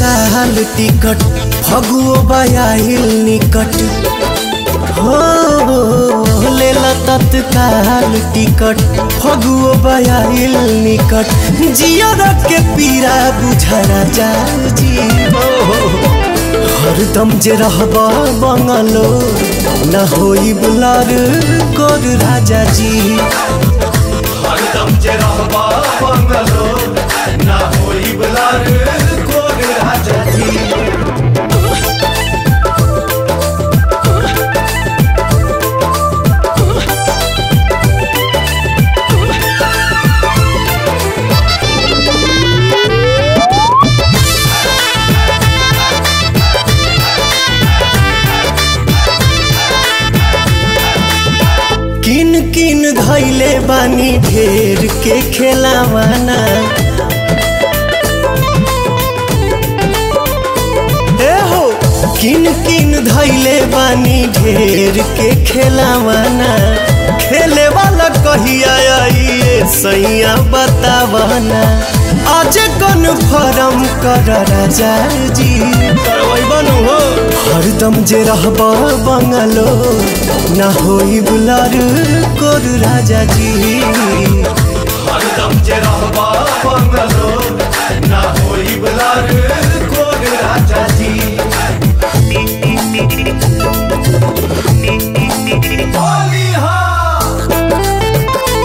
तत्काल टिकट फगुओ बयाहिल निकट हो लेला तत्काल टिकट फगुओ बयाहिल निकट जियर के पीरा बुझरा जाजी हरदम जे रहब बंगलो न होई बुलार गोर राजा जी हरदम जे रहबा बंगलो ना होई बलार कोग राजा जी किन किन धैले बानी ढेर के खेलावाना ए हो किन किन धैले बानी ढेर के खेलावाना खेले वाला कहिया आइए सैया बतावाना आज कौन फरम कर राजा जी बनू हो हरदम जे रहब बंगलो ना होई बुलार कोर राजा जी हरदम जे रहबा बंगलो ना होई बलार कोग राजा जी होली हाँ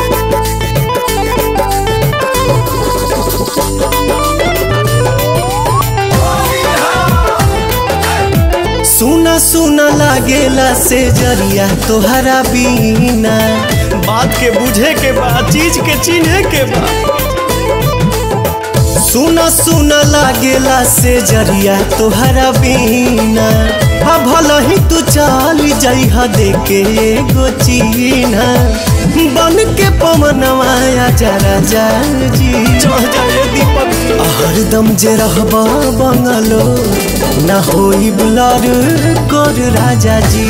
सुना सुना लागेला से जरिया तोहरा बीना बात के बुझे के बा चीज के चिन्हे के बा सुना सुना लागेला से जरिया तोहरा बीना हा भला ही तू चल जइहा देके एगो चीना बन के पवनवा जरा जा जी चढ़ जाए दीपक हरदम जे रहबा बंगलो ना होई बुलार कोर राजा जी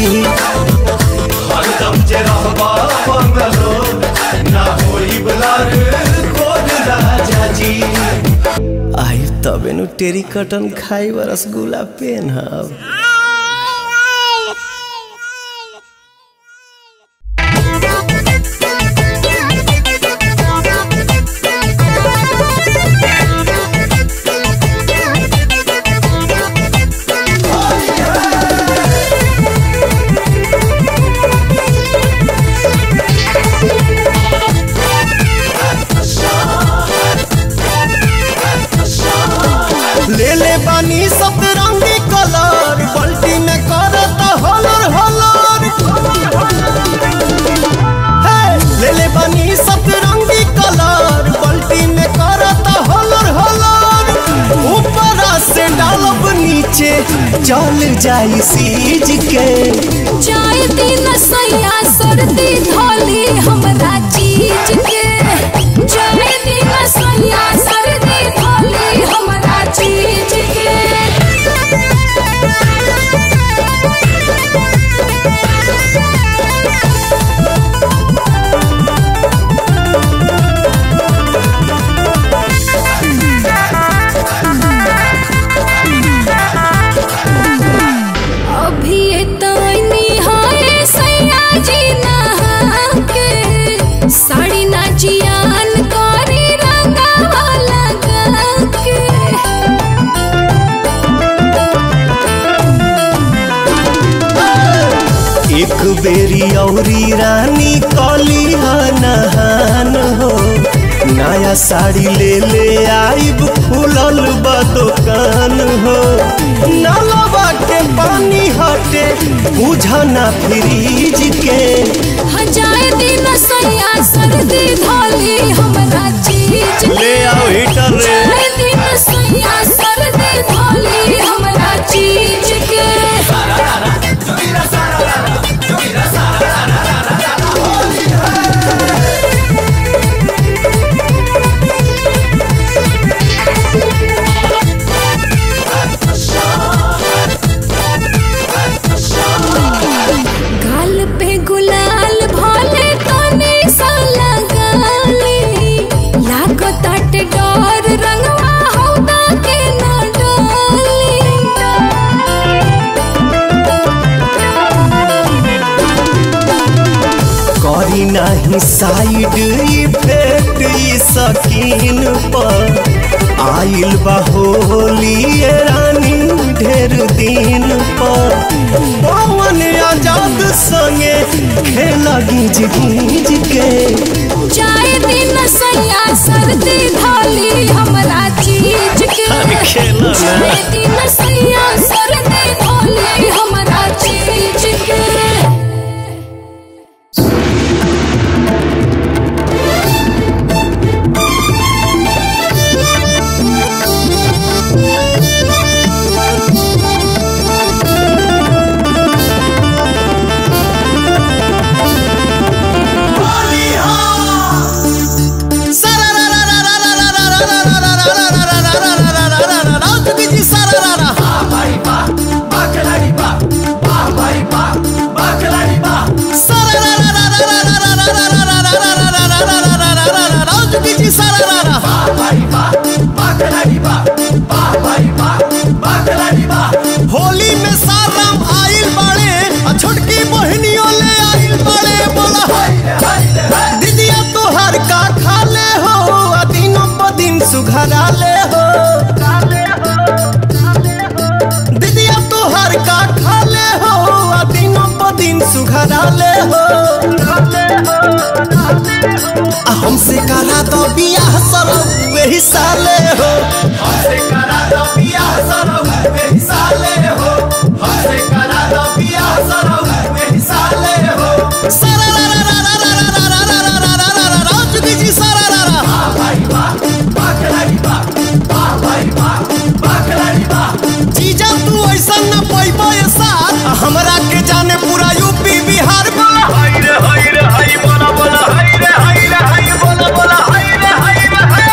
हरदम जे रहबा बंगलो ना होई बलार कोग राजा जी आई तबे नु टेरी कटन खाई रसगुल्ला पेन हब ले ले बानी सतरंगी कलर पलटी में करत हलर हलर हे, ले ले बानी सतरंगी कलर पलटी में करत हलर हलर ऊपर से डालब नीचे चल जाई सीज के चाय दिन सैया सर्दी धोली हमरा चीज के चाय दिन सैया सर्दी धोली हमरा चीज के अभी तनी हाय सैया जी नहा के साड़ी ना जियान करी रंगावा लगा के एक बेरी औरी रानी कली नहान हो नया साड़ी ले ले आइब खुलल बा दुकान हो नलवा के पानी हटे बुझना फ्रीज के हजार दिन सैया सर्दी धोली हमरा चीज के ले आओ हीटर रे चाय दिन सैया सर्दी धोली हमरा चीज के गाल पे गुलाल भोले तने सा लगाली लागो ताटे डर रंगवा हौदा के न डोली नहीं साइड इफेक्ट ई सकीन पर आइल बा होली ये रानी ढेर दिन पर पवन आजाद संगे खेला गीज गीज के जाए दिन सैया सर्दी धोली हमरा चीज के खेला ना। जाए दिन सैया सर्दी धोली हमरा चीज के भाई बा बा खिलाड़ी बा बा भाई बा बा खिलाड़ी बा बा भाई बा बा खिलाड़ी बा बा भाई बा बा खिलाड़ी बा होली में साराम आइल बाड़े आ छोटकी बहनियों ले आइल बाड़े बोला हाय रे हाय रे हाय दीदिया तोहर का खा ले हो आ दिनों प दिन सुघरा ले हो दीदिया तोहर का खा ले हो आ दिनों प दिन सुघरा ले हो आ हमसे करा दो बियाह सरौ वही साले हो हंसे करा दो बियाह सरौ में साले हो हंसे करा दो बियाह सरौ में साले हो सारा रा रा रा रा रा रा रा रा रा रा रा रा रा रा चुकी जी सारा रा रा बा भाई बा बा खिलाड़ी बा बा भाई बा बा खिलाड़ी बा जीजा तू ऐसा न पैबो ये साथ हमरा के जाने पूरा यूपी बिहार बोला हाय रे हाय रे हाय बोला बोला हाय रे हाय रे हाय बोला बोला हाय रे हाय रे हाय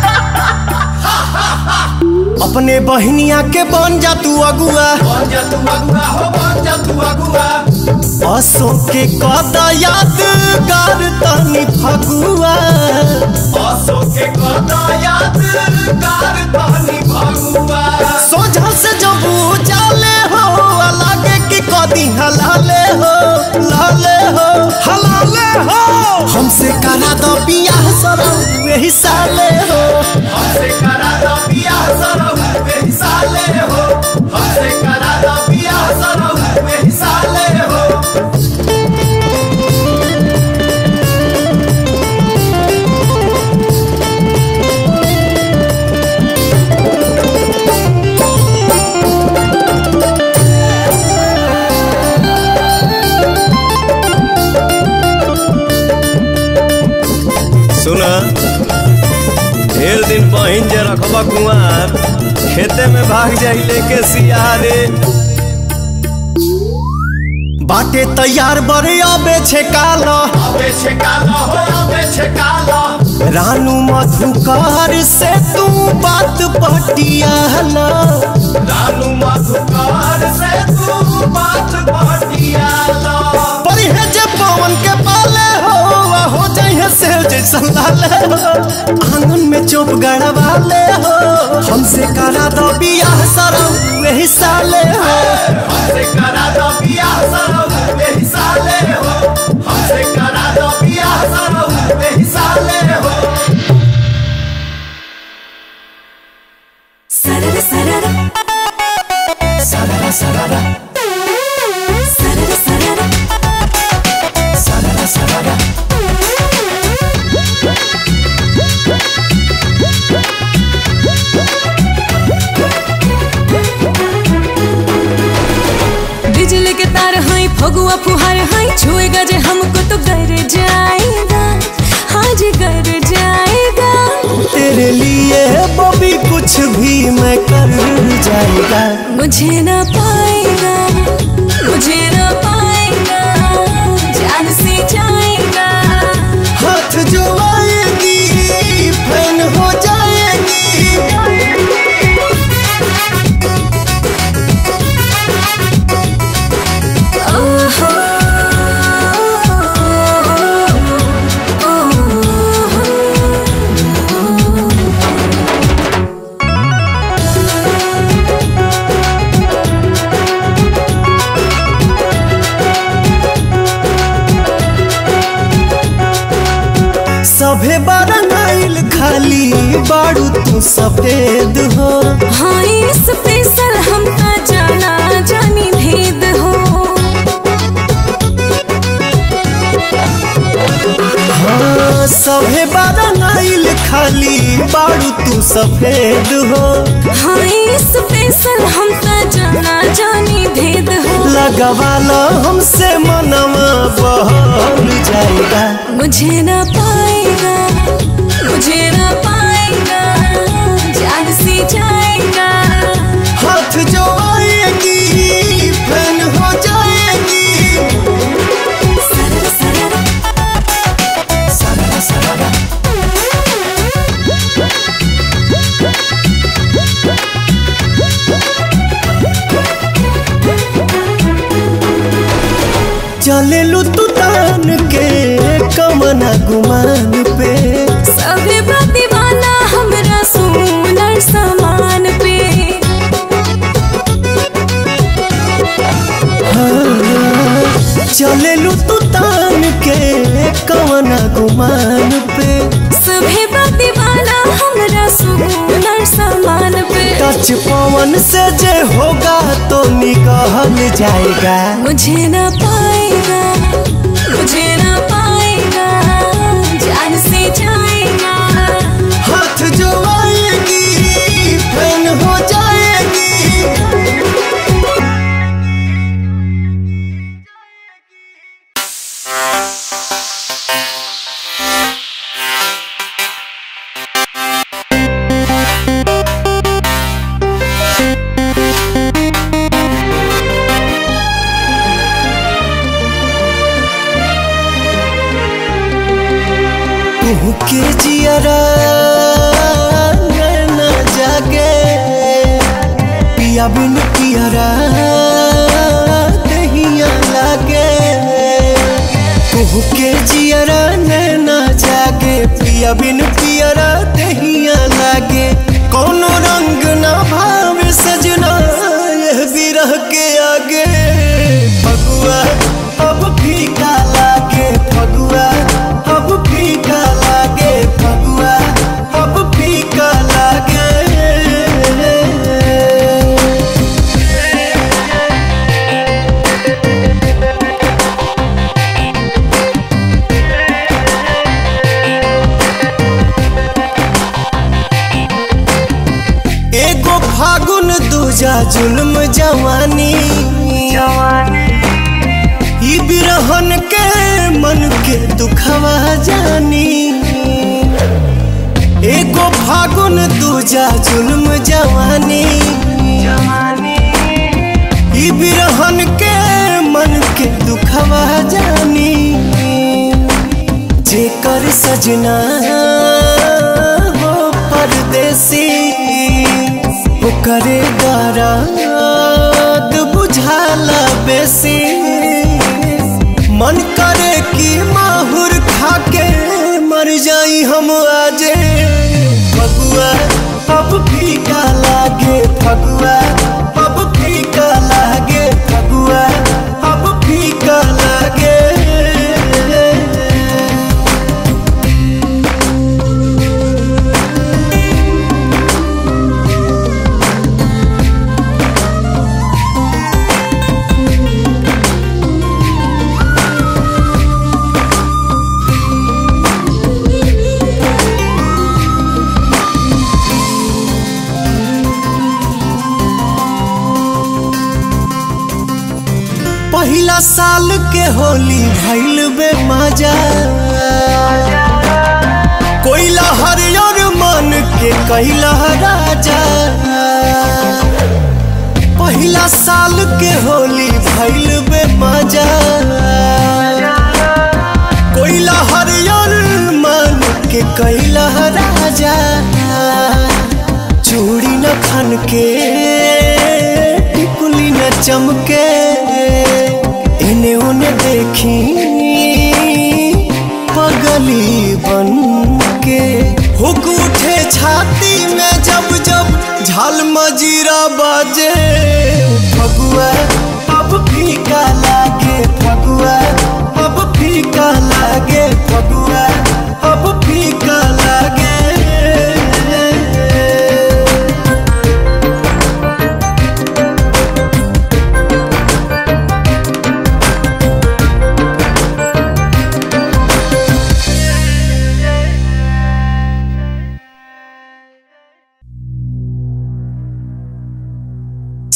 अपने बहनिया के बन जा तू अगुआ बन जा तू अगुआ हो बन जा तू अगुआ असो के कदा यादगार तनी फगुआ असो के कदा यादगार तहनी भगुआ सोझा से जब जाले हो लागे कि कदी हलाले हो लाले हो हलाले हो हमसे करा दो बियाह सरौ वही साले हो हमसे करा दो बियाह सरौ में साले हो हमसे करा दो बियाह सरौ में साले हो सुना ढेर दिन बहिन जे रखबा कुआर खेते में भाग जाई लेके सियारे बाटे तैयार बड़े अबे छे काला अबे छेकाला हो अबे छेकाला रानू मधुकार से तू बात पटियाला रानू मधुकार से तू बात बटियाला परिहे जे पवन के पाले हो आ हो जाइए से जैसा लाले हो आंगन में चोप गड़वाले हो हमसे करा दो बियाह सरौ वही साले हो हमसे करा दो बियाह सरौ में साले हो हमसे करा दो बियाह सरौ में साले हो सरर सरर सररा सररा सरर सरर सररा सररा बिजली के तार हाई फगुआ फुहार हाई छुएगा जे हमको तो गर जाएगा हाँ जी गर जाएगा तेरे लिए बबी कुछ भी मैं कर जाएगा मुझे ना पाएगा मुझे ना पाएगा जान से जाएगा हाथ जो आएगी फैन हो जाएगी ओहो ओहो सभे बरंगाइल खाली बारू तू सफेद हो हाँ स्पेशल हम का जाना जानी भेद हो हाँ सभे बरंगाइल खाली बारू तू सफेद हो हाँ स्पेशल हम का जाना जानी भेद हो लगवाला हमसे मनवा बहल जाएगा मुझे ना पाएगा मुझे ना पाएगा जान से जाएगा हाथ जो आएगी फैन हो जाएगी सरर सरर सरारा सरारा चले लू तू तान के कमना गुमान पे सभी दीवाना हमरा सुनर सामान पे चले लू तू तान के कमना गुमान पे सभी दीवाना हमरा सुनर सामान पे टच पवन से जे होगा तो निकल जाएगा मुझे ना पाएगा मुझे ना पाएगा जान से जाएगा हाथ जो आएगी फैन हो जाएगी तू के जियरा नैना जागे पिया बिन पियरा दहिया लागे तू के जियरा नैना जागे पिया बिन पियरा दहिया लागे कोनो रंग ना भावे सजना यह विरह के आगे फगुआ अब फीका लागे फगुआ अब फीका लागे फगुआ अब फीका लागे एगो फागुन दूजा जुल्म जवानी ई बिरहन के मन के दुखवा जानी एगो फागुन दूजा जुल्म जवानी ई बिरहन के मन के दुखवा जानी जेकर सजना हो परदेसी ओकरे दर्द बुझाला बेसी मन करे कि माहुर खाके मर जाई हम आजे फगुआ अब फीका लागे फगुआ अब फीका लागे फगुआ अब फीका लागे पहिला साल के होली भइल बे मजा कोइला हरियर मन के कैला राजा पहिला साल के होली भइल बे मजा कोइला हरियर मन के कैला राजा चूड़ी न खन के टिकुली न चमके इने उने देखी पगली बन के हुक उठे छाती में जब जब झाल मजीरा बाजे फगुआ अब फीका लागे फगुआ अब फीका लागे फगुआ अब फीका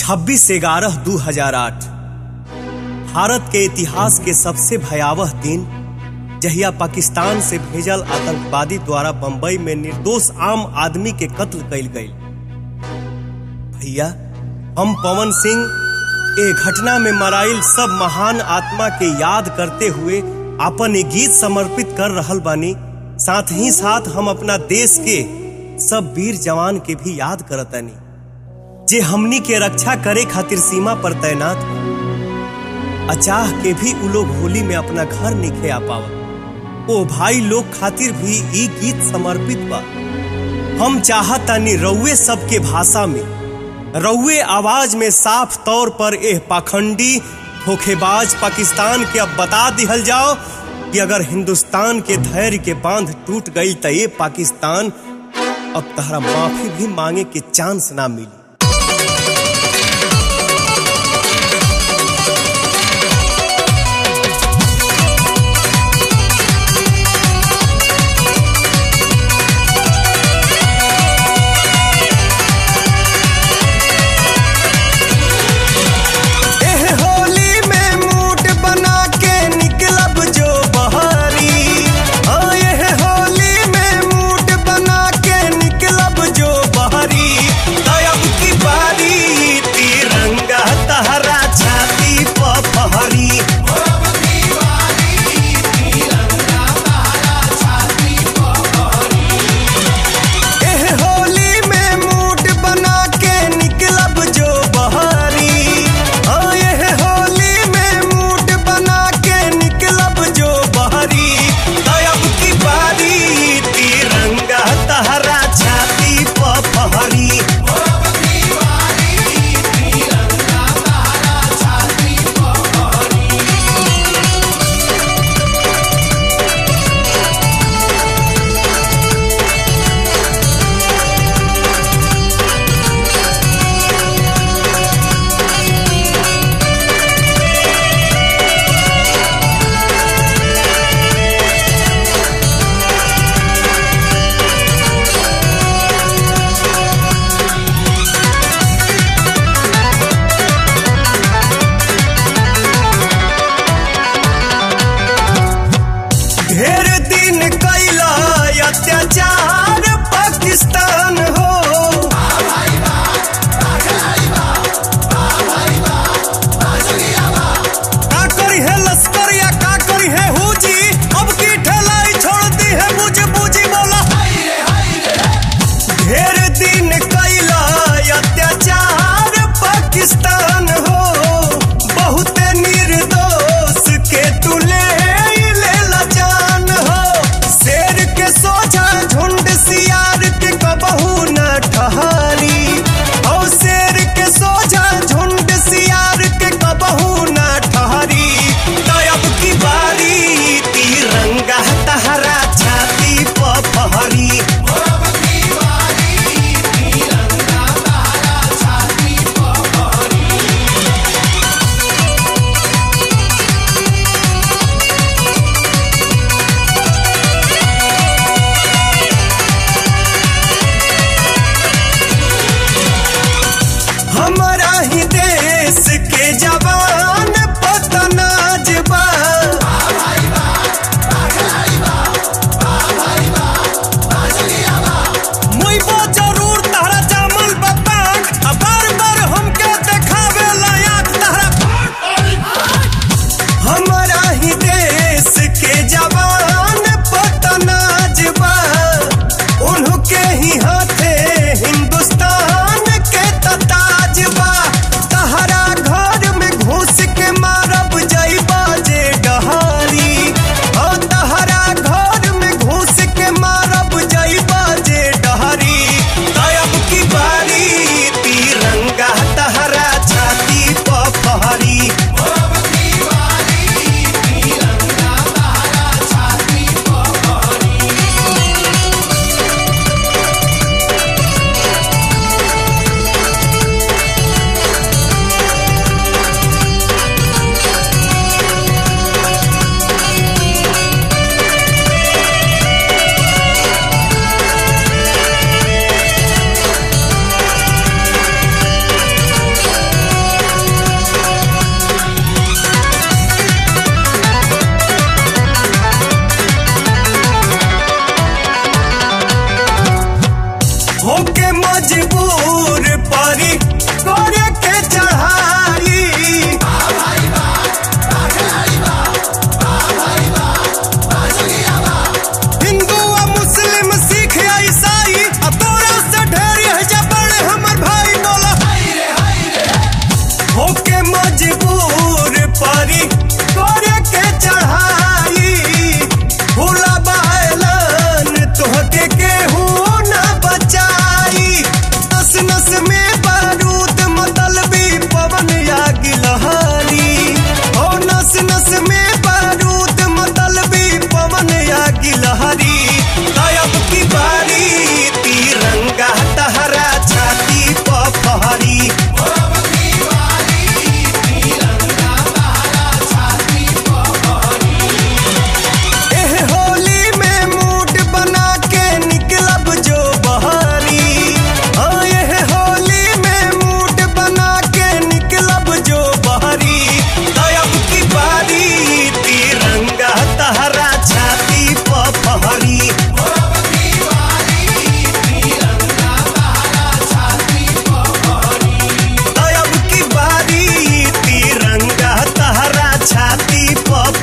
26 ग्यारह 2008 भारत के इतिहास के सबसे भयावह दिन जहिया पाकिस्तान से भेजल आतंकवादी द्वारा बंबई में निर्दोष आम आदमी के कत्ल कइल गई भैया हम पवन सिंह ए घटना में मराइल सब महान आत्मा के याद करते हुए अपन ये गीत समर्पित कर रहल बानी साथ ही साथ हम अपना देश के सब वीर जवान के भी याद करतानी जे हमनी के रक्षा करे खातिर सीमा पर तैनात बा। अचाह के भी उ लोग होली में अपना घर निखे आ पावत ओ भाई लोग खातिर भी ई गीत समर्पित बा हम चाहतानी रउए सबके भाषा में रउए आवाज में साफ तौर पर एह पाखंडी धोखेबाज पाकिस्तान के अब बता दिहल जाओ कि अगर हिंदुस्तान के धैर्य के बांध टूट गई तो ये पाकिस्तान अब तहरा माफी भी मांगे के चांस ना मिली एह होली में मूड बना के निकलब जो बहारी हाँ एह होली में मूड बना के निकलब जो बहारी तब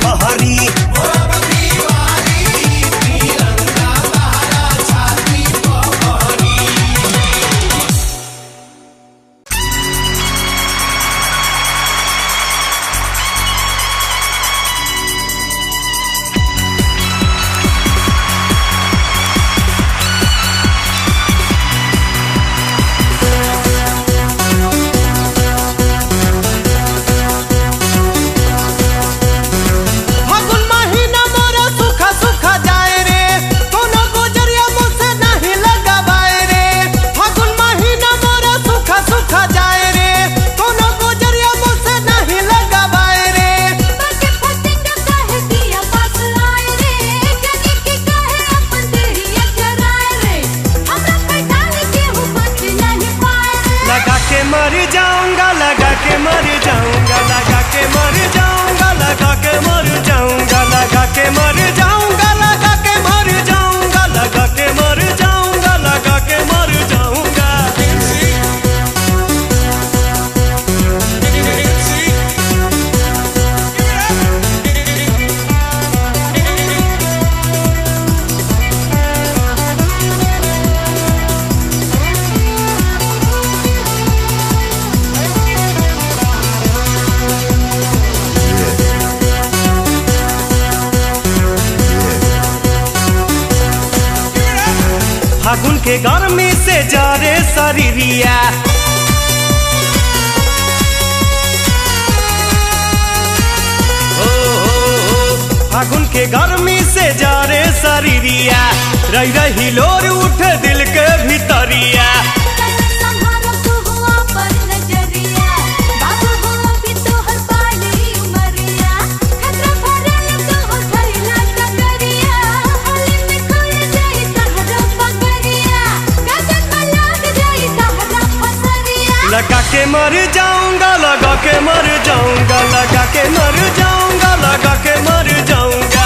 पहरी फागुन महीना मोरा सुखा सुखा जाए रे कोनो गुजरिया मुझसे नहीं लगावाए रे फागुन महीना मोरा सुखा सुखा जाए रे कोनो गुजरिया मुझसे नहीं लगावाए रे बाके फटिंग काहे दिया पास आए रे जगी की काहे अपन देहिया कराए रे हमरा पे डाल के हो बच नहीं पाए रे लगा के मर जाऊंगा लगा के मर जाऊंगा लगा के मर जाऊंगा लगा के मर जाऊंगा लगा के मर जाऊंगा लगा के मर जाऊंगा लगा के मर जाऊंगा लगा के मर जाऊंगा फागुन के गर्मी से जरे शरीरिया ओ, ओ, ओ, फागुन के गर्मी से जरे शरीरिया रही रही लोर उठ दिल के भीतरिया संहारो तू हुआ पर नजरिया बाबू हुआ भी तो हर पाली उमरिया खतरा भरल तो हो थैला टकरिया होली में खोल जाई तहरा पगरिया गगन में लाग जाई तहरा फसरिया लगा के मर जाऊंगा लगा के मर जाऊंगा लगा के मर जाऊंगा लगा के मर जाऊंगा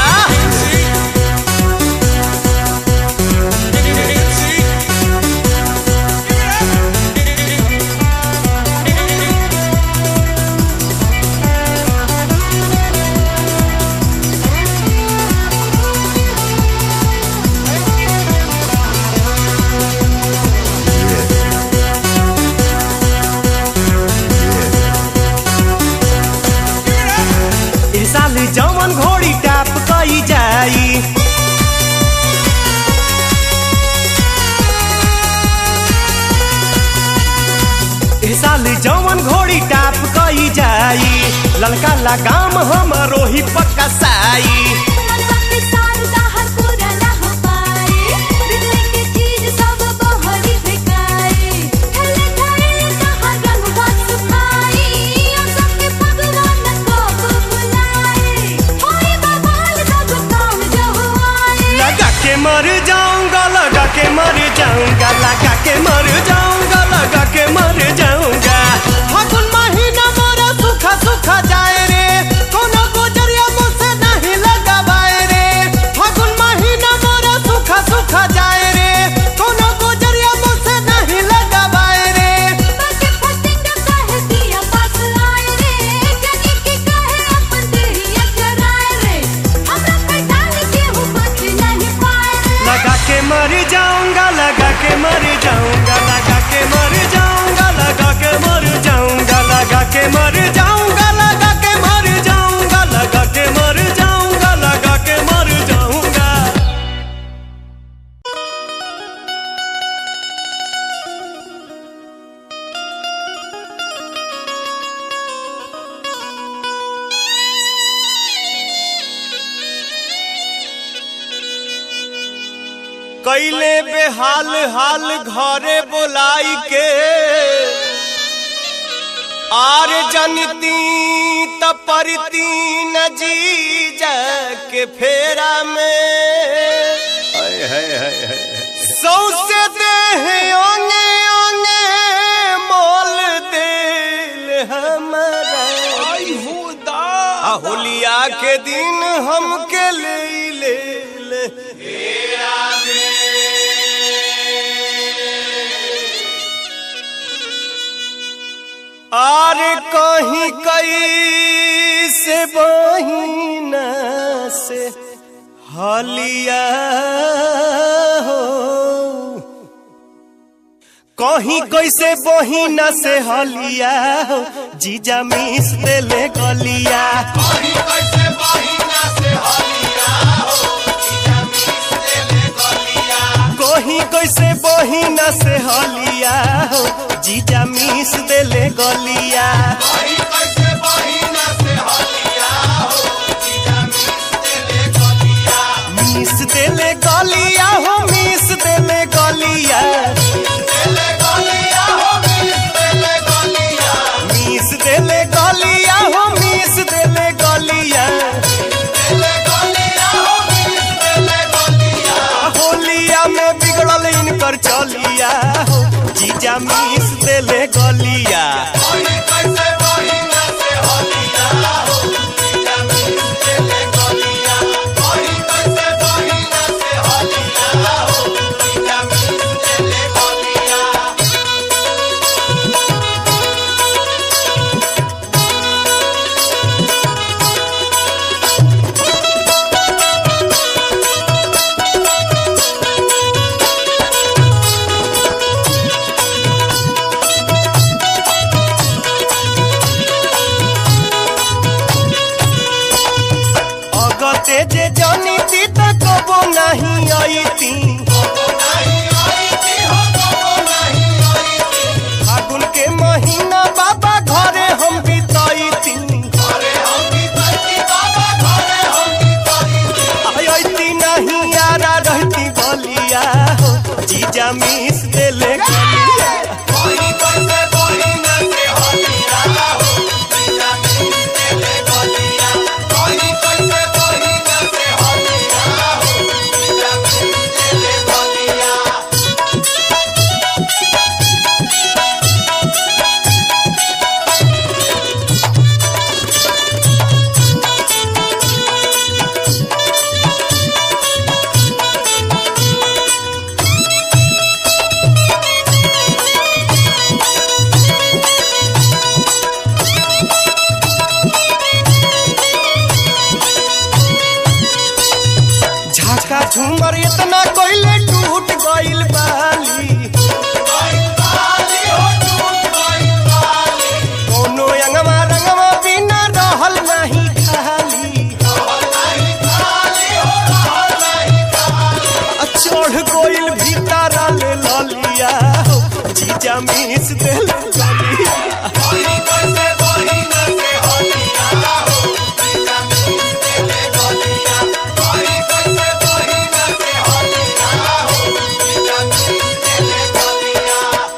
इस साल जवन घोड़ी टाप कई जाई इस साल जवन घोड़ी टाप कई जाई ललका लगाम हमरो ही पक्का साई मनवा के शारदा हर पूरा ना हो पाए बिजली के चीज सब बहरी फेंकाए ठल्ले ठल्ले कहाँ रंगवा सुखाई और सबके भगवान को बुलाए होई बवाल सब काम जो हुआए लगा के मर जाऊंगा लगा के मर जाऊंगा लगा के मर जाऊंगा लगा के मर जाऊंगा फागुन महीना मोरा सुखा सुखा जाए रे कोनो गुजरिया मुझसे नहीं लगावाए रे फागुन महीना मोरा सुखा सुखा जाए रे कोनो गुजरिया मुझसे नहीं लगावाए रे बाके फटिंग काहे दिया पास आए रे जगी की काहे अपन देहिया कराए रे हमरा पे डाल के हो बच नहीं पाए रे लगा के मर जाऊंगा लगा के मर जाऊंगा लगा के मर जाऊंगा लगा के मर जाऊंगा लगा के मर जाऊंगा लगा के मर जाऊंगा लगा के मर जाऊंगा लगा के मर जाऊंगा कैले बेहाल हाल घरे बोलाई के आर जनती त परती न जी के फेरा में हाय हाय हाय हाय सौसे देह ओंगे ओंगे मोल दिल हमारा आ होलिया के दिन हमके ले ले ले आर कहीं कई कैसे बहिना से हलिया हो कहीं कैसे बहिना से हलिया हो जीजा मिस देले गलिया कहीं कैसे बहिना से हलिया हो जीजा मिस देले गलिया कहीं कैसे बहिना से हलिया हो जीजा मिस देले गलिया कहीं कैसे बहिना से हलिया हो जीजा मिस देले गलिया मिस देले गलिया हो मिस देले गलिया देले गलिया हो मिस देले गलिया मिस देले गलिया देले गलिया हो मिस देले गलिया होलिया में बिगड़ल इनकर चलिया हो जीजा मिस देले गलिया कहीं कैसे बहिना से हलिया हो जीजा मिस देले गलिया कहीं कैसे बहिना से हलिया हो जीजा मिस देले गलिया अगते जे जानी ती त कबो नहीं आईती नहीं आई थी हो कबो नहीं आई थी फागुन के महीना बाबा घरे हम बिताईती घरे हम की तैती बाबा घरे हम की तैती आईती नहीं यारा रहती गलिया हो जीजा मिस देले गलिया कोई कैसे बहिना से हलिया हो जीजा मिस देले गलिया कोई कैसे बहिना से हलिया हो जीजा मिस देले गलिया झाका झूमर इतना कोइले टूट गइल बाली गइल बाली हो टूट गइल बाली कोनो अंगमा रंगमा बिना रहल नहीं खाली रहल नहीं खाली हो रहल नहीं खाली आ चढ़ गइल भीतर ले ललिया हो जीजा मिस देले गलिया कोई कैसे बहिना से हलिया हो जीजा मिस देले गलिया कोई कैसे बहिना से हलिया हो जीजा मिस देले गलिया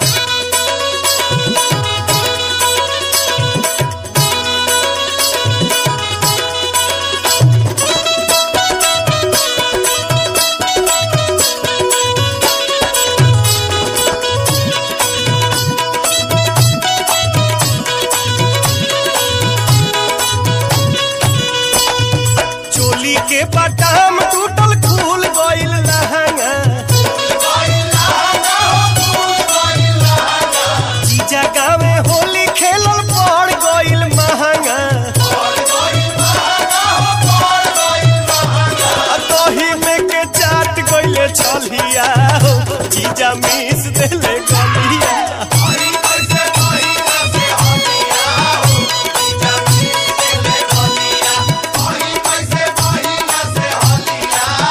चोली के बटाम टूटल खुल गइल लहंगा गइल लहंगा हो फूल गइल लहंगा जीजा गावे होली खेलल पड़ गइल महंगा पड़ गइल महंगा हो पड़ गइल महंगा आ दही में के चाट गइले छलिया हो जीजा मिस देले गलिया कोई कैसे बहिना से हलिया हो जीजा मिस देले गलिया कोई कैसे बहिना से हलिया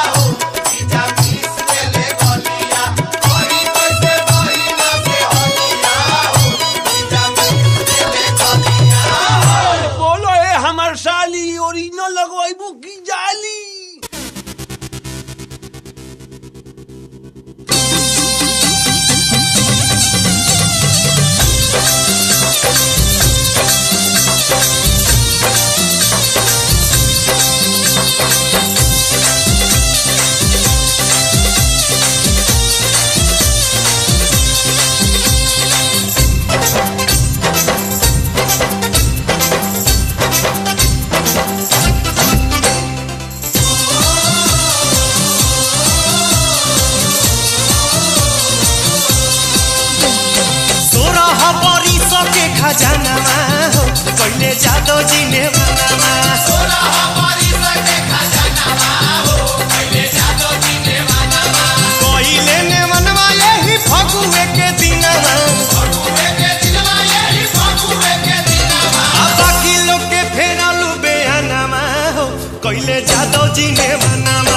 जादव जी ने मनावा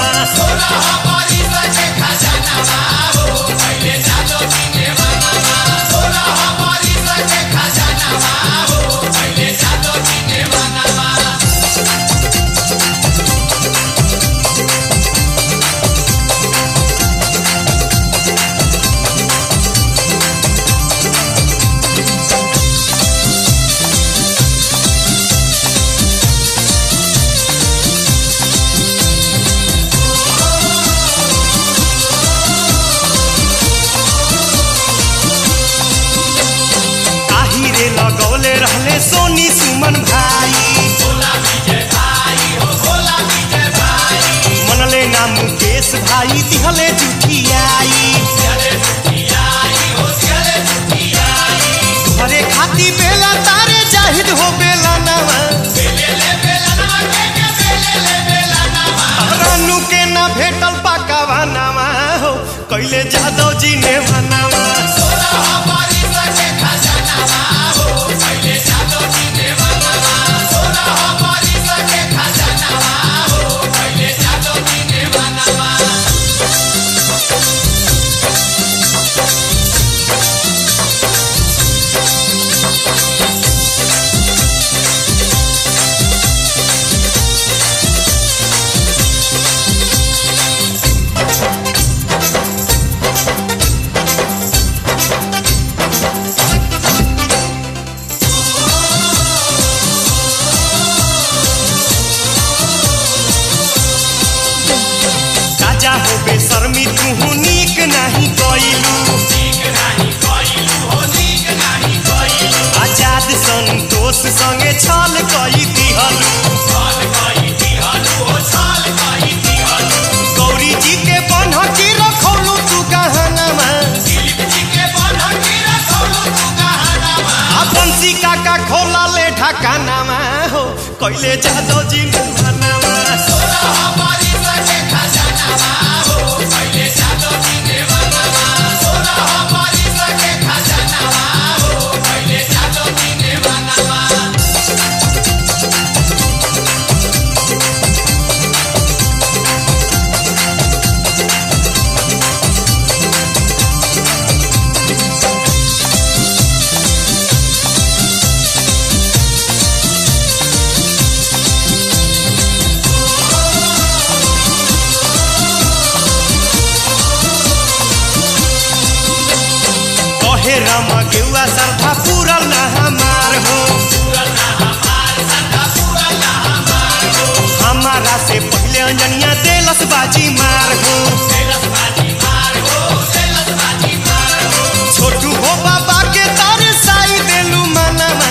आही रे लगौले रहले सोनी सुमन भाई मनले ना मुकेश भाई दिहले जुठियाई घरे खाती बेला तारे जाहिद हो बेला नवा रानू के ना भेटल पाकावा नवा हो कैले जादव जी ने मनावा राजा हो बेशर्मी तू नीक नहीं कइलू आजाद संतोष संगे छल कई दिहलू गौरी जी के बनहकी रखौलू तू गहनामा आ बंसी काका खोला ले ढकानामा हो कैले जादव जी ने मनावा कहे राम गेउआ सरधा पूरल ना हमार हो हमारा से पहले अंजनिया देलस बाजी मार हो छोटू हो बाबा के तारे साई देलू मनामा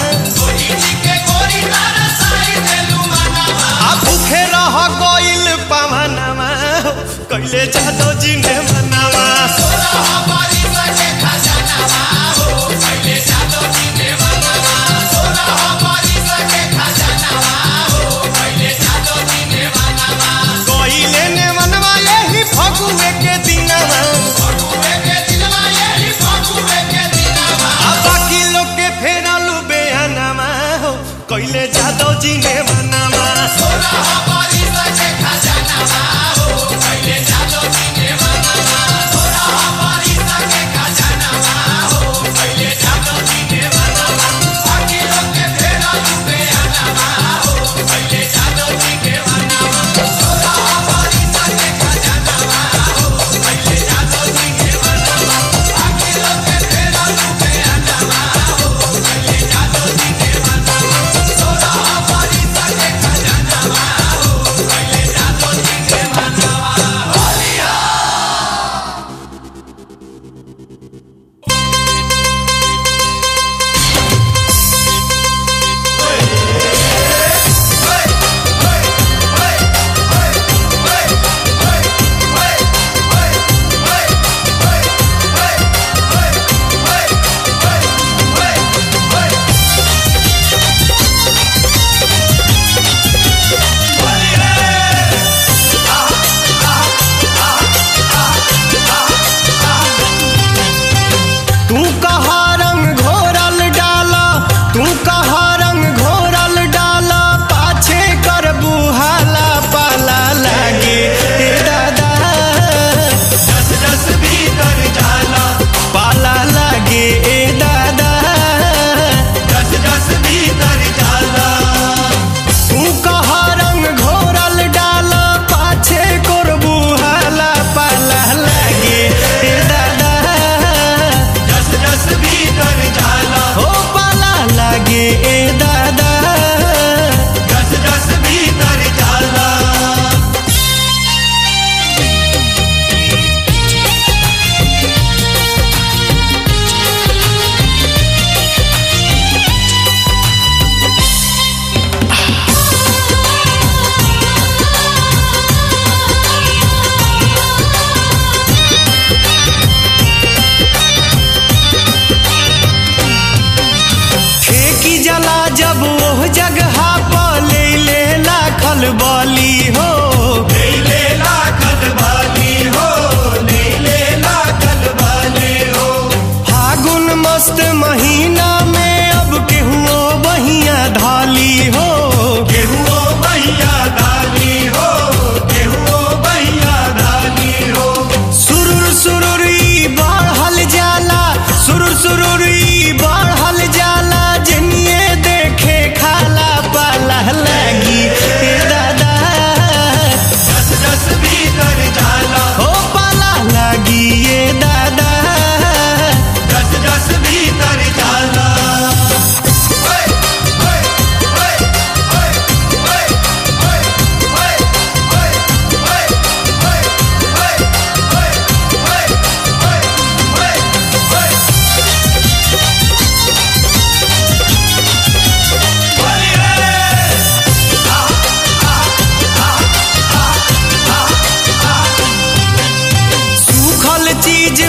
आ भूखे रह गइल पवनमा हो कैले जादव जी ने मनावा गइले ने मनवा यही फगुए के दिनवा आ बाकी लोग के फेरलू बेहनामा हो कैले जादव जी ने मनावा खजाना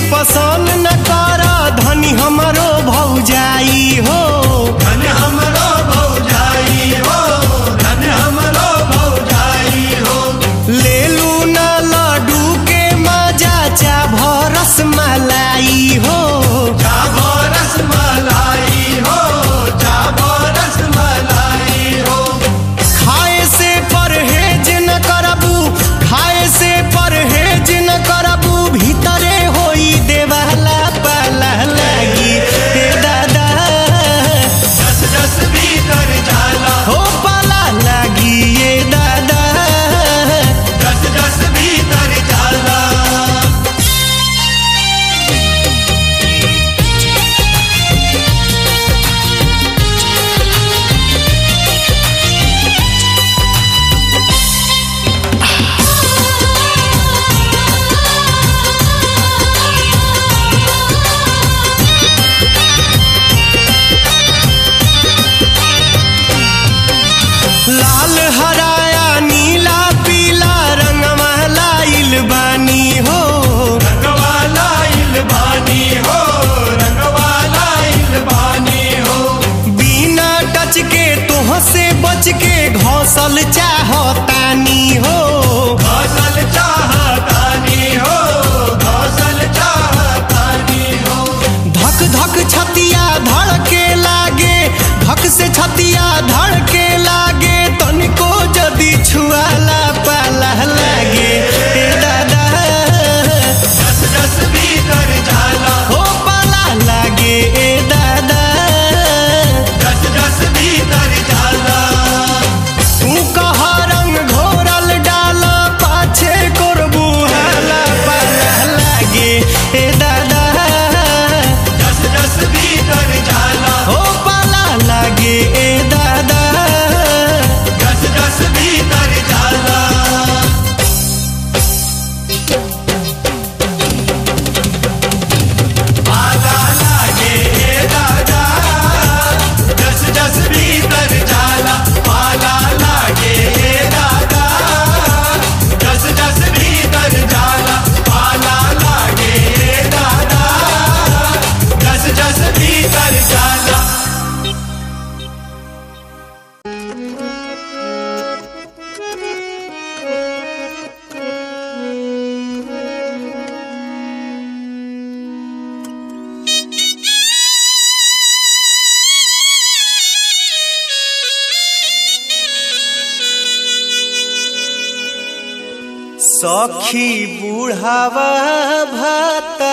पसंद न कर धनी हमरो भौजाई हो धन हमरो भौजाई हो धन हमरो भौजाई हो लेलू न लड्डू के मजा चा भरस मलाई हो जाबो रसमलाई हो जाबो रसमलाई हो खाए से परहेज न करबू खाए से परहेज न करबू भीतरे होई देवाला पाला लागी हे दादा दस दस भीतर जाला हो पाला लागी ये दादा दस दस भीतर जाला लाल हराया नीला पीला रंगवा लाइल बानी हो रंगवाला इलबानी हो रंगवाला इलबानी हो बिना टच के तोह से बच के घौसल चाहतानी हो घोसल चाहतानी हो घोसल चाहतानी हो धक धक छतिया धड़के लागे धक से छतिया धड़के लागे तनिको जदी छुआला पाला लागे हे दादा दस दस भीतर जाला हो पाला लागे ए दादा दस दस भीतर जाला तू कह रंग घोरल डाल पाछे करबू हाला पाला लागे हे दादा दस दस भीतर जाला हो पाला लागे ए दादा दस दस भीतर जाला पाला लागे हे दादा दस दस भीतर जाला पाला लागे हे दादा दस दस भीतर जाला पाला लागे हे दादा दस दस भीतर जाला सखी बुढ़ावा भाता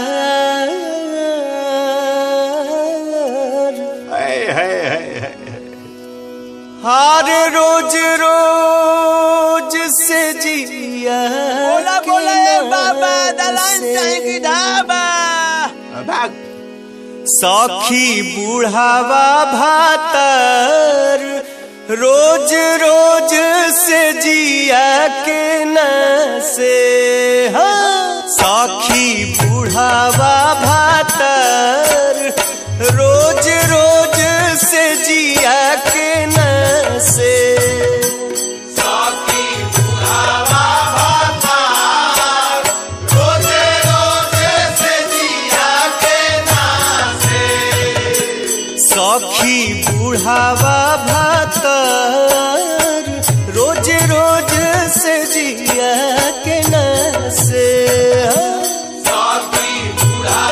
हर रोज रोज से जिया बोला के बोला ए बाबा नाम दलान से। चाहे की ढाबा भाग सखी बुढ़ावा भातर रोज रोज से जिया के न से हाँ। सखी बुढ़ावा भातर रोज रोज से जिया के न से साकी बुढ़ावा भाता रोजे रोजे से जिया के नासे सखी बुढ़ावा भातर रोज रोज से जिया के न से साकी बुढ़ावा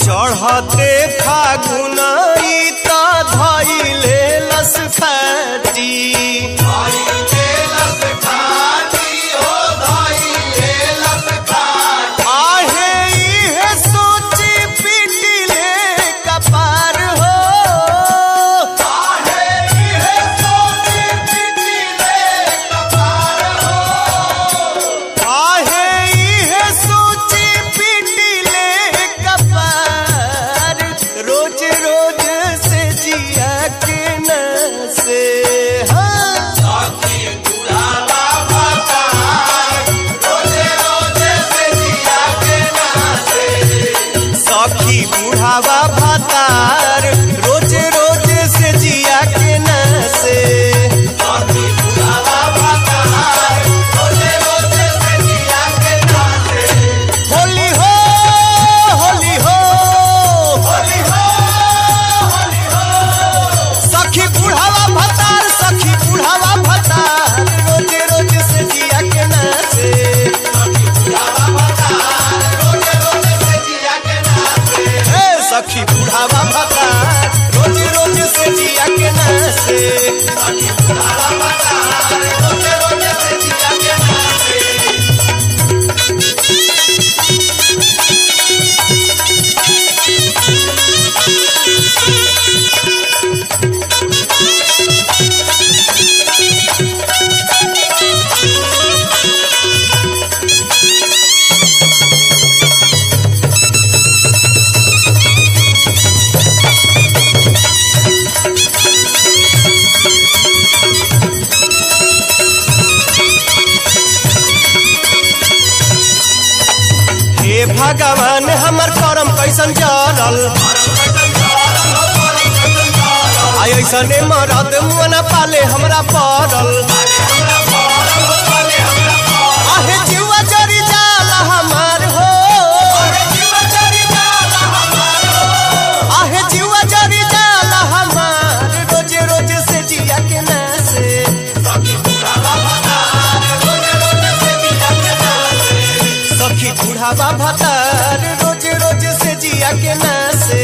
चढ़ते फागुनाई त धैले लस फैटी आहे इहे सोची पिटिले कपार हो आहे इहे सोची पिटिले कपार रोज रोज से जिया के न से हाँ सखी बुढ़ावा भातार रोज रोज से जिया के न से होली हो होली हो सखी बुढ़ावा भतार सखी बुढ़ावा भतार रोज रोज से जिया के न से हे सखी बुढ़ावा भतार रोज रोज से जिया के न से हे भगवान हमर करम कैसन जरल आई ऐसने मरद मुना पाले हमरा पड़ल आहे जीवा जरी जाला हमार हो आहे जीवा जरी जाला हमार रोजे रोजे से जिया के ना से सखी बुढ़ावा भतार रोज रोज से जिया के ना से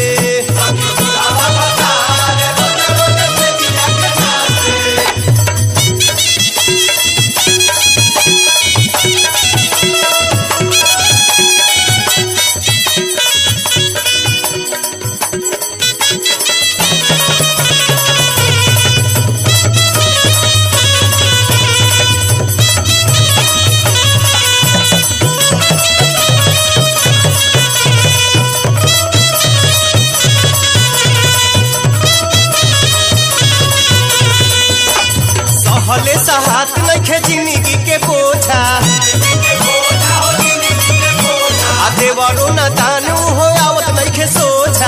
सहले सहात नइखे जिंदगी के बोझा आ देवरो न दानू हो आवत नइखे सोझा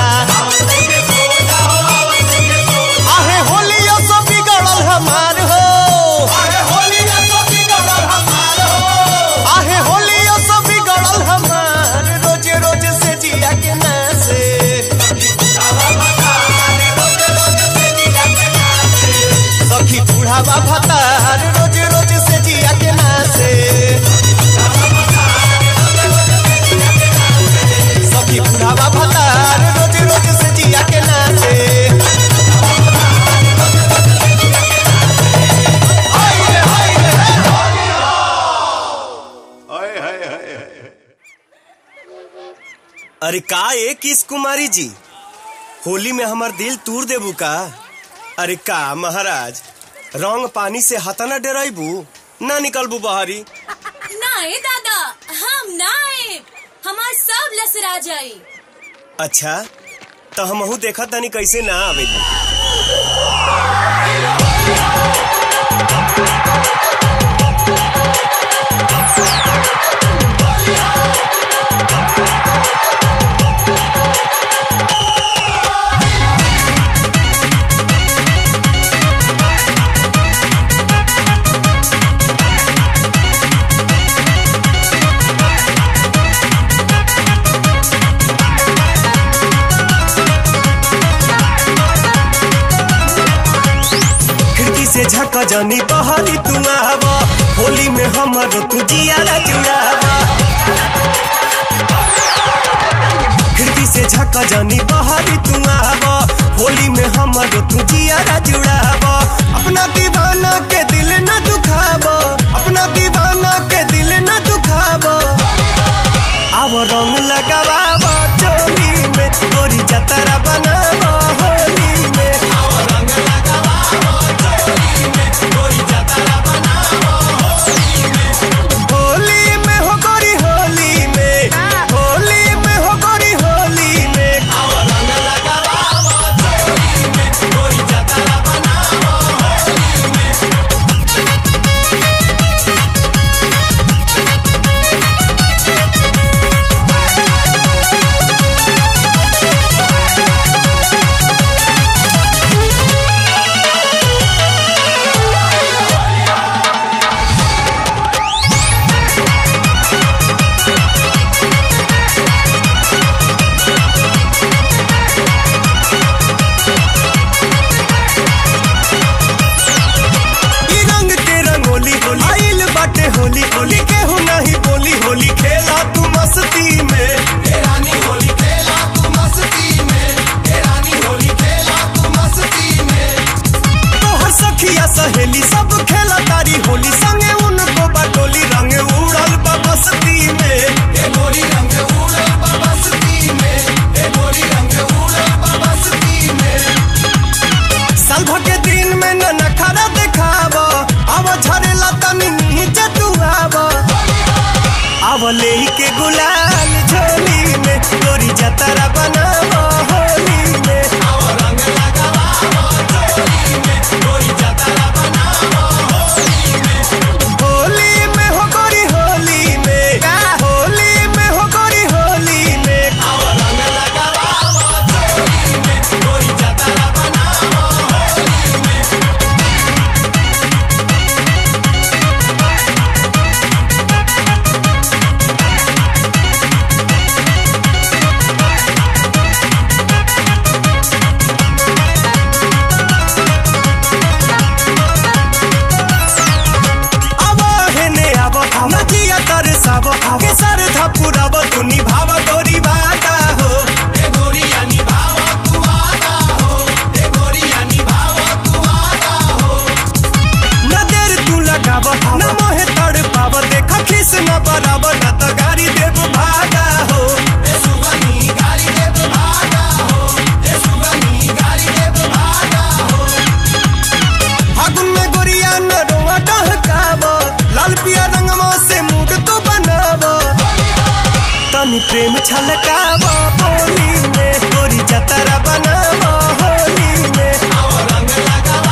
आहे होलियो सो बिगड़ल हमार हो आहे होलियो सो बिगड़ल हमार रोज रोज से जिया के ना से सखी बुढ़ावा भतार रोज रोज से जिया के ना से सखी बुढ़ावा भतार रोज रोज से जिया के ना से अरे का ए किस कुमारी जी होली में हमर दिल तूर देबू का अरे का महाराज रंग पानी से हतना डराइबू ना निकलबू बहरी नाए दादा हम नाए हमार सब लसरा जाई अच्छा तो हमहू देखा तनी कैसे ना आवेली खिड़की से झक जनी बहरी तू आवा होली में हमर तू जियारा जुड़ावा खिड़की से झक जानी बहारी तू आब होली में हमर तू जियारा जुड़ाब अपना दीवाना के दिल न दुखाब अपना दीवाना के दिल न दुखाब अब रंग लगाब चोली में गोरी जतरा बनाब होली में होली में हो गोरी होली में होली में हो गोरी होली में ई रंग के रंगोली होली आइल बाटे होली होली के हो नहीं बोली होली खेला तू मस्ती में हे रानी होली खेला तू मस्ती में हे रानी होली खेला तू मस्ती में तोहर सखिया सहेली सब खेला तारी होली संगे उनको बटोली रंग उड़ल बा बस्ती में हे गोरी रंग उड़ल बा बस्ती में हे गोरी रंग उड़ल बा बस्ती में साल भर के दिन में न नखरा देखाब अब झरेला तनी नीचे तू आब अब ले के गुलाल झोली में गोरी जतरा बनाब होली में होली में हो गोरी होली में होली में हो गोरी होली में अब हेने अब नजिया तरसाब के सर धपुरब तू निभाव गोरी बाटा हो हे गोरिया निभाव तू आदा हो हे गोरिया निभाव तू आदा हो न देर तू लगाब न मोहे तड़ पाब देख खिस न बराब न तो गाड़ी देव भागा हो हे सुगनी गाड़ी देव भागा हो हे सुगनी गाड़ी देव भागा हो फागुन में गोरिया न रोआ डहकाब लाल पिया रंगवा से मूड तो बनाब तनी प्रेम छलकाब होली में गोरी जतरा बनाब होली में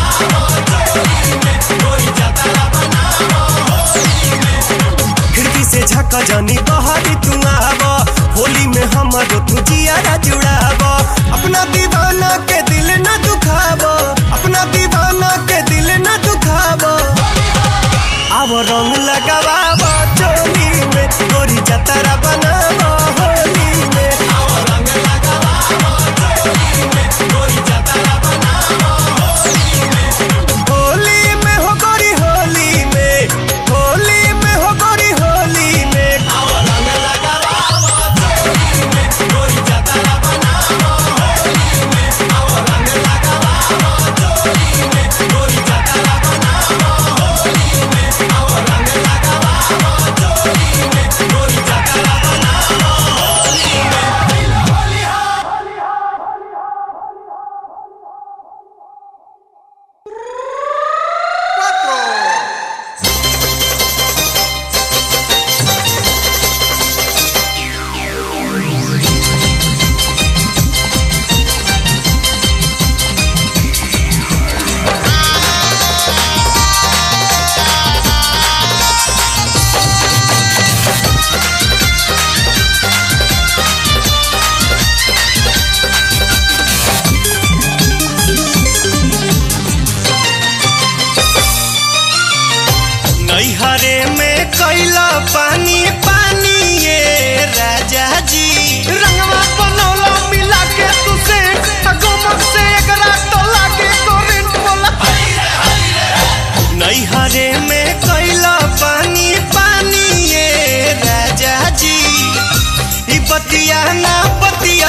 खिड़की से झक जानी बहारी तू आब होली में हमर तू जियारा जुड़ाब अपना दीवाना के दिल न दुखाब अपना दीवाना के दिल न दुखाब अब रंग लगाब चोली में गोरी जतरा बनाब होली में होली में हो गोरी होली में होली में हो गोरी होली में नैहरे में कैला पानी पानी ये राजा जी रंगवा बनौला मिला के तुसे गमक से एकरा तो लागे करंट बोला नैहरे में कैला पानी पानी ये राजा जी ई बतिया ना बतिया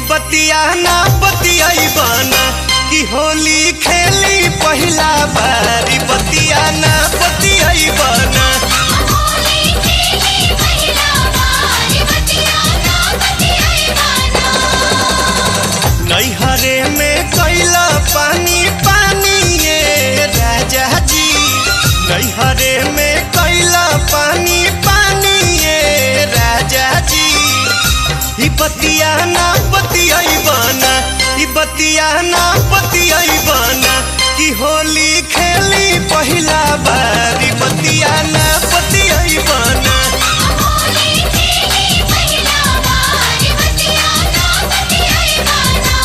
बतिया ना बतियाई बना कि होली खेली पहिला बारी बतिया ना बतियाई बना होली खेली पहिला बार बतिया ना बतियाई बाना नैहरे में कैला पानी पानी ये राजा जी नैहरे में कैला पानी पानी ये राजा जी ई बतिया ना बतियाई बना ई बतिया ना बतियाई बना कि होली खेली पहिला बारी बतिया ना बतियाई बना होली खेली पहिला बार बतिया ना बतियाई बाना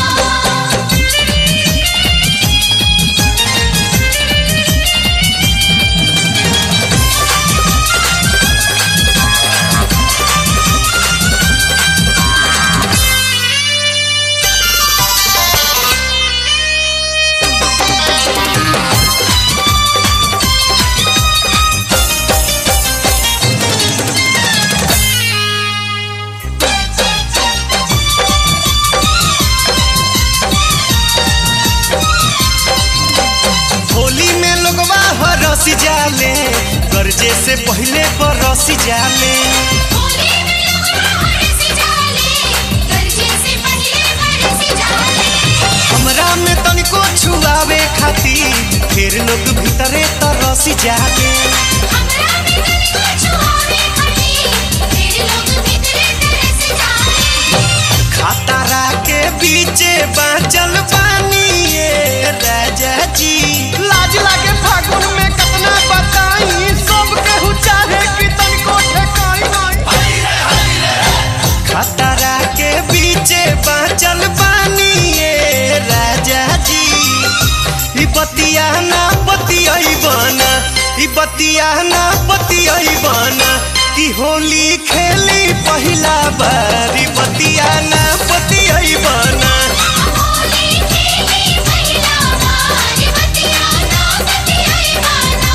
होली में लोगवा हरस जाले गर्जे से पहले बरस जाले होली में लोग हरस जाले गरजे से पहले बरस जाले हमरा में तनिको छुआवे खातिर फिर लोग भीतरे तरस जाले हमरा में दिल को छुआवे खड़ी फिर लोग भीतरे तरस जाले खतरा के बीचे बाँचल बानी ये राजा जी लाज लागे फागुन में कितना बताई सब केहू चाहे कि तनिको ठेकाई नहीं खतरा के बीचे बाँचल बानी ये राजा जी ई बतिया ना बतियाई बना ई बतिया ना बतियाई बना कि होली खेली पहिला बारी बतिया ना बतियाई बना होली खेली पहिला बार बतिया ना बतियाई बाना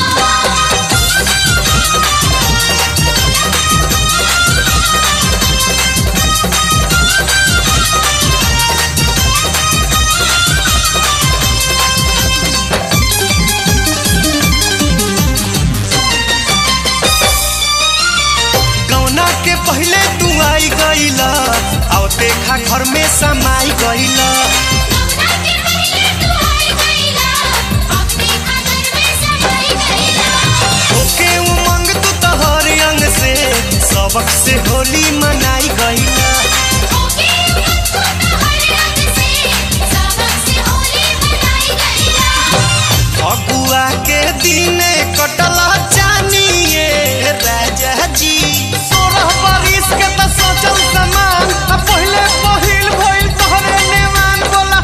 गौना के पहले तू आई गईला और देखा घर में समाई गईला गौना के पहले तू आई गईला अपने खातर में समाई गईला ओके उमंग तू तोहर अंग से सबक से होली मनाई गईला ओके उमंग को तो हर रंग से सबक से होली मनाई गईला फगुआ के दिन कटला जानिए राजा जी सोलह बरिस के त सोचल समान आ पहिले पहिल भइल तोहरे नेमान बोला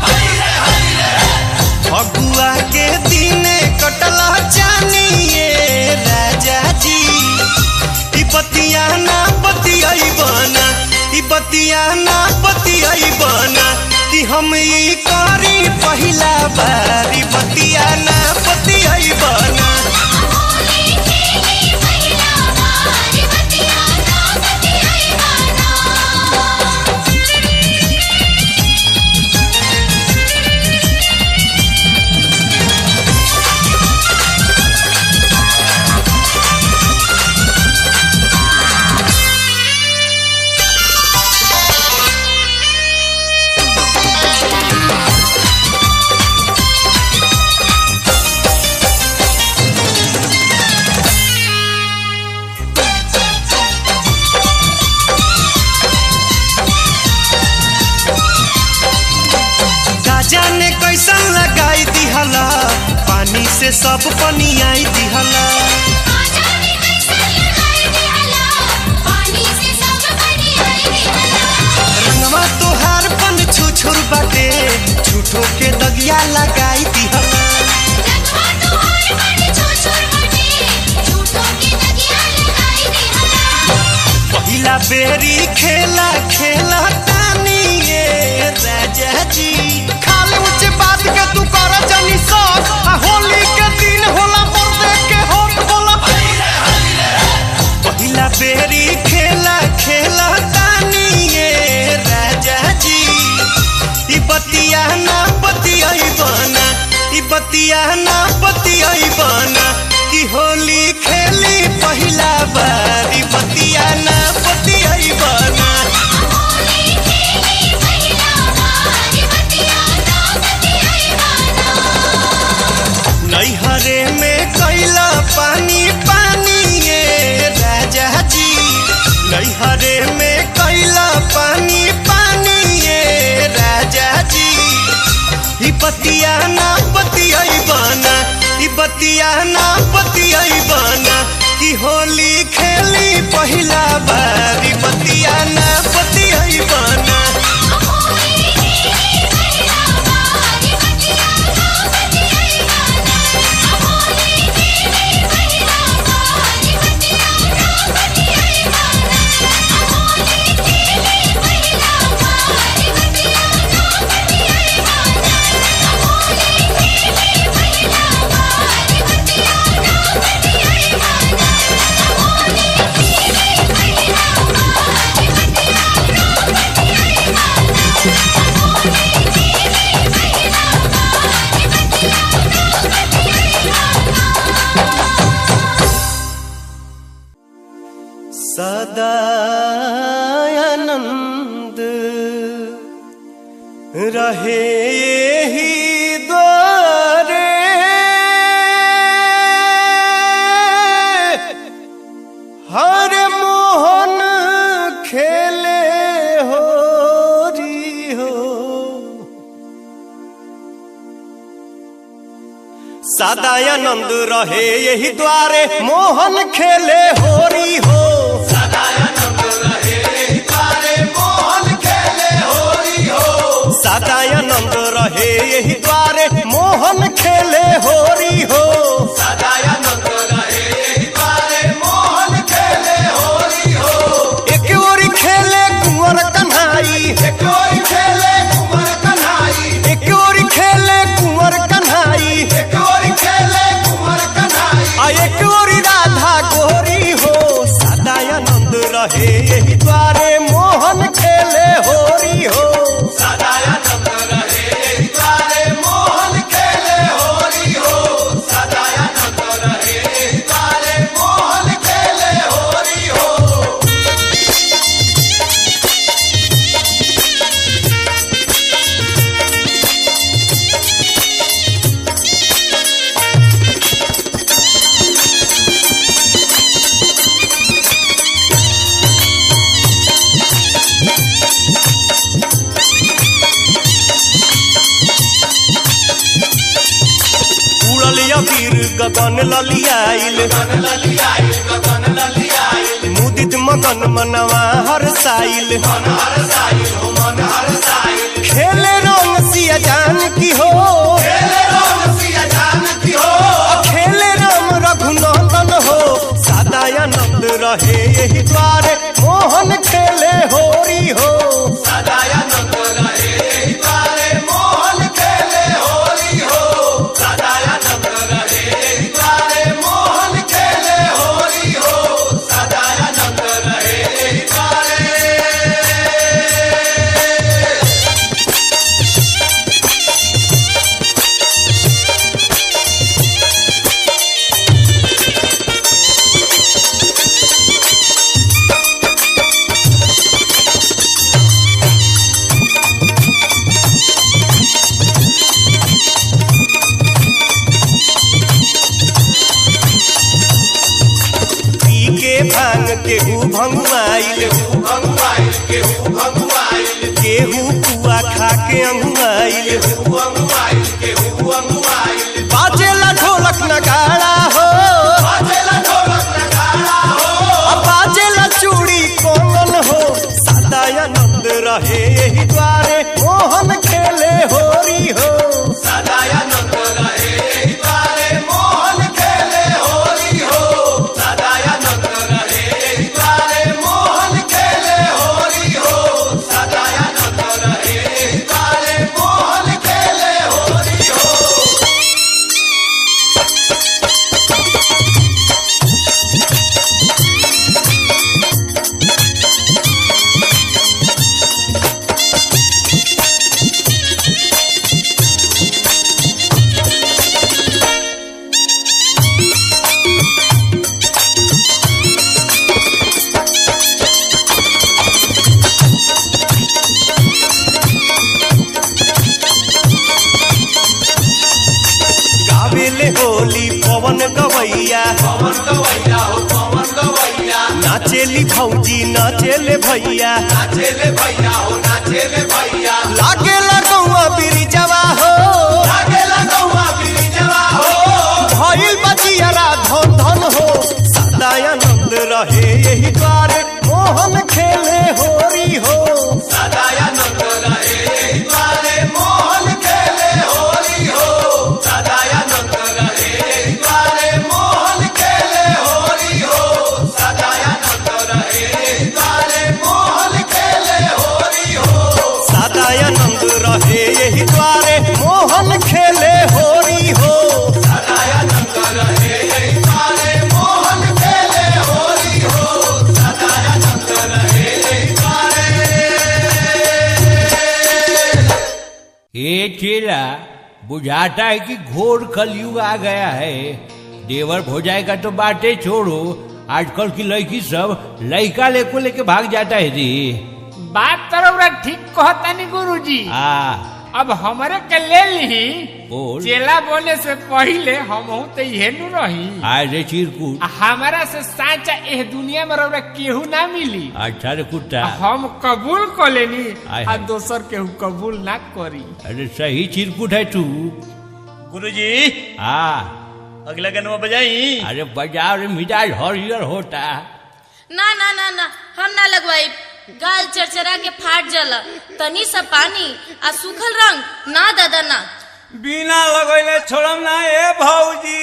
फगुआ के दिन कटला जानिए राजा जी ई बतिया ना बतियाई बना ई बतिया ना बतियाई बना कि हम ई करी पहिला बारी बतिया ना बतियाई बना होली खेली पहिला बार बतिया ना बतियाई बाना गाजा ने कैसन लगाई दिहला पानी से सब पनियाई दिहला आजादी कैसे लगाई दिहला पानी से सब बनियाई दिहला रंगवा तोहार पन छुछुर बाटे झूठो के दगिया लगाई दिहला रंगवा तोहार बड़ी छोछोर बटे झूठों की दगिया लगाई दिहला पहिला बेरी खेला खेला तानी ये राजा जी खाली ऊंच बात के तू कर जनी सब आ होली के दिन होला मर्दे के होत बोला पहिला बेरी खेला खेला तानी ये राजा बतिया ना बतियाई बना कि होली खेली पहिला बारी बतिया ना बतियाई बना नैहरे में कैला पानी पानी ये राजा जी नैहरे में कैला पानी पानी ये राजा जी ई बतिया ना बतियाई बना ई बतिया ना बतियाई बना कि होली खेली पहिला बारी बतिया ना बतियाई बना सदानंद रहे ही द्वारे हर मोहन खेले हो री हो सदानंद रहे यही द्वारे मोहन खेले होरी हो सदानंद रहे यही द्वारे मोहन खेले होरी हो एक ओरी खेले कुंवर कन्हाई एक ओरी खेले कुंवर कन्हाई आ एक ओरी राधा गोरी हो सदानंद रहे यही द्वारे मोहन खेले होरी हो उड़ल अबीर गगन ललियाइल मुदित मगन मनवा हर साइल खेले रंग सिया जान की हो खेले राम रघुनंदन हो सदानंद रहे यही द्वारे मोहन खेले होरी हो पी के भांग केहू भंगुआइल केहू पुआ खा के अंगुआइल बाजेला ढोलक नगाड़ा हो अब बाजेला चूड़ी कोंगन हो सदानंद रहे यही द्वारे मोहन खेले होरी हो मोहन खेले हो पवन गवैया पवन गवैया हो पवन गवैया नाचेली भौजी नाचेले भैया नाचेले भैया हो नाचेले भैया लागे लगौआ बिरिजवा हो लागेला गौआ बिरिजवा हो भइल बजियारा धन धन हो सदानंद रहे यही द्वारे मोहन खेले होरी हो सदानंद रहे द्वारे मोहन खेले होरी हो सदानंद रहे द्वारे मोहन खेले होरी हो सदानंद रहे द्वारे मोहन खेले होरी हो सदानंद रहे यही द्वारे मोहन खेले होरी हो सदानंद रहे द्वारे मोहन खेले होरी हो सदानंद रहे द्वारे ये चेला बुझाता है कि घोर कलयुग आ गया है देवर हो जाएगा तो बातें छोड़ो आजकल की लड़की सब लड़का लेको लेके भाग जाता है जी बात तरौरा ठीक कहतानी गुरुजी आ अब हमरे के ले ली बोल। चेला बोले से पहिले हम तो इहे नु रही आज रे चिरकुट आ हमारा से साचा एह दुनिया में रौरा केहू ना मिली अच्छा रे कुत्ता हम कबूल कर लेनी आय आ हाय। दोसर केहू कबूल ना करी अरे सही चिरकुट है तू गुरुजी आ अगला गनवा बजाई अरे बाजार में मिजाज हरियर होता ना ना ना ना हम ना लगवाई गाल चरचरा के फाट जाला तनी सा पानी आ सूखल रंग ना दादा ना बिना लगैले छोड़म ना ए भौजी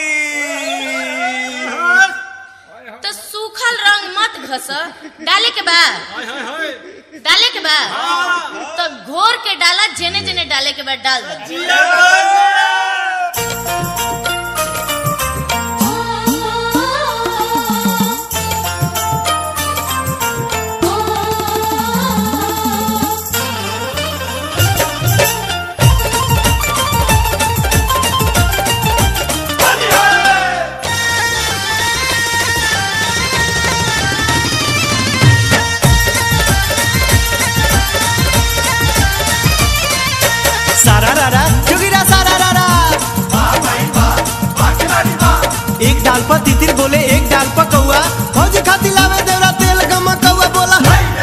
तो सूखल रंग मत घस डाले के बा डाले के बा तो घोर के डाला जेने जेने डाले के बाद डाल दे सारा रारा जोगिरा सारा रारा एक डाल पर तितिर बोले एक डाल पर कौआ फौजी खाती लावे देवरा तेल गमा कौआ बोला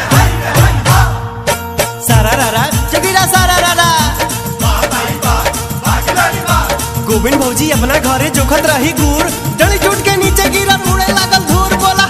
सारा रारा जोगिरा सारा रारा गोविंद भौजी अपना घरे जोखत रही गुड़ डली टूट के नीचे गिरा उड़े लागल धूर बोला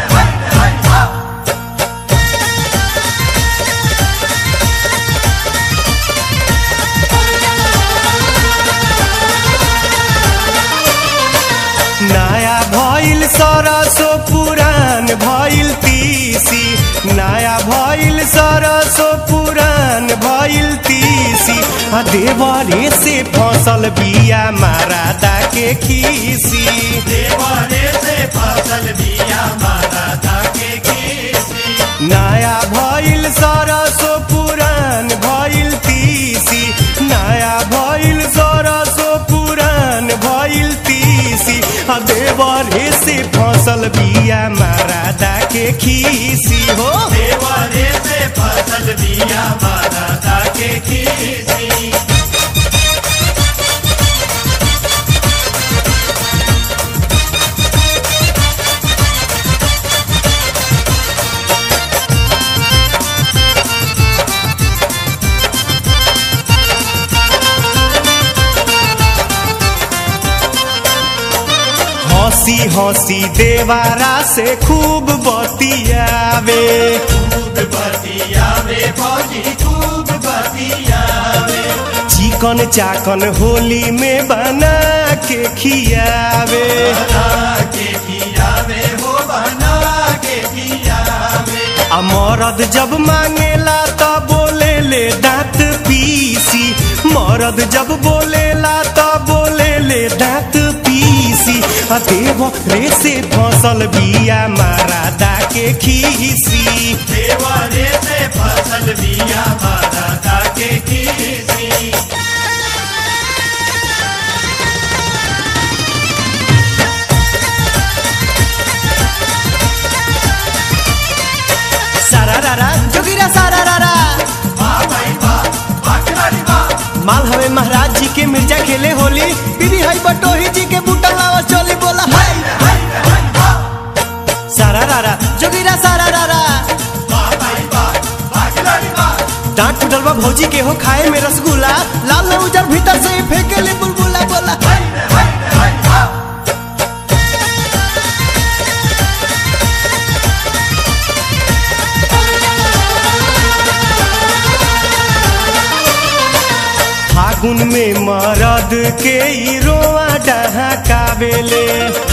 नया भइल सरसो पुरान भइल तीसी नया भइल सरसो पुरान भइल तीसी आ देवरे से फसल बिया मारादा के खीसी देवरे से फसल बिया मारादा के खीसी नया भइल सरसो पुरान भइल तीसी नया भइल सरसो पुरान भइल तीसी आ देवरे से फसल बिया मारादा के खीसी हो देवरे से फसल बिया मारादा के खीसी हंसी हंसी देवारा से खूब बतियावे खूब बतियावे भौजी खूब बतियावे चिकन चाकन होली में बना के खियावे बना के खियावे हो बना के खियावे आ मरद जब मांगेला त बोले ले दांत पीसी मरद जब बोलेला त बोले ले दांत पीसी आ देव रे से फसल बिया मारादा के खीसी देव रे से फसल बिया मारादा के खीसी सारा रारा जोगिरा सारा रारा माल हवे महाराज जी के मिर्जा खेले होली बीबी हई बटोही जी के बूटा लावा चोली बोल बनल बा भौजी के हो खाए में रसगुल्ला लाल न उजर भीतर से ही फेंके ले बुलबुला बोला फागुन में मरद के ई रोआ डहकावेले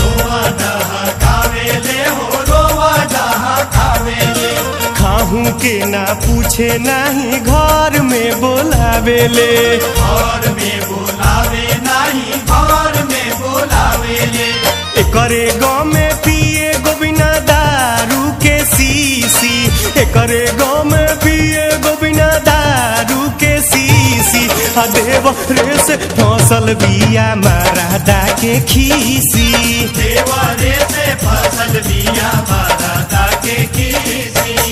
खाहू के ना पूछे नाही घर में बोलावेले एकरे गाँव में पिए गोबिना दारू के सीसी एकरे गाँव में पिए गोबिना दारू के सीसी आ देव रे से फसल बिया मारादा के खीसी देवरे से फसल बिया मारा के किसी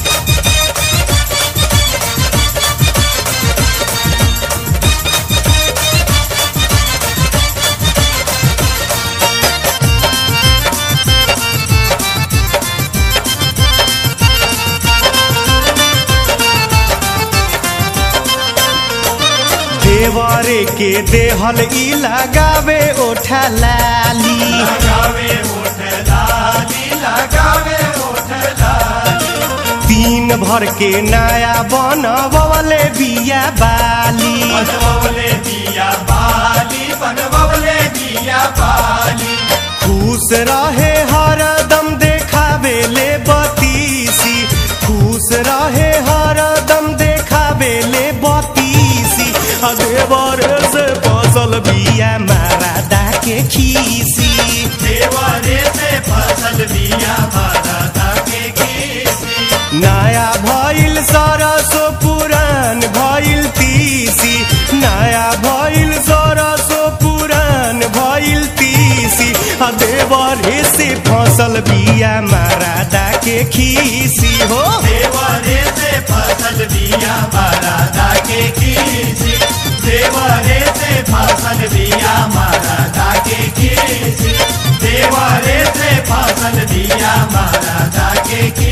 देवरे के देहल ई लगावे ओठा लाली लगावे ओठ लाली लगावे ओठ लाली तीन भर के नया बनवले बिया बाली बनवले दिया बाली बनवले दिया बाली खुश रहे हरदम देखावे ले बतीसी खुश रहे हरदम देखावे ले बतीसी आ देवर से फसल बिया मारादा के खीसी देवरे से फसल बिया मारा के किसी नया भइल सरसो पुरान भइल तीसी नया भइल सरसो पुरान भइल तीसी आ देवरे से फसल बिया मारादा के खीसी हो देवरे से फसल बिया मारा के किसी देवरे से फसल बिया मारा के किसी देवरे से फसल बिया मारा के